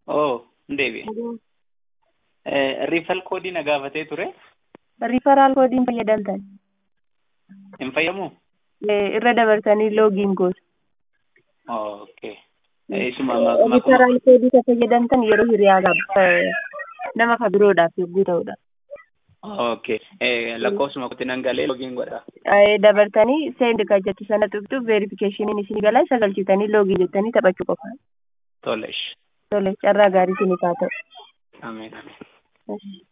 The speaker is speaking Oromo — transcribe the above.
oo deebi'e. Riifal koodii na gaafatee ture. Rifaraal koodiin fayyadamtan Hin fayyamuu? irra dabarsanii loogiin gootu. Okay. Isuma makuma Rifaraal koodii ka fayyadamtan yeroo hiriyaa qaba. Nama ka biroodhaaf yogguu ta'udha. Okay. Lakkoofsuma kutti nan galee loogiin godha. Dabartanii seend kan jettu sana tuqxu veerifikeeshiniin isin galaa sagalchitanii loogii jettanii taphachuu qofa. Tolesh. Tole carraa gaarii isiniif haa ta'u. Ameen ameen. Yes.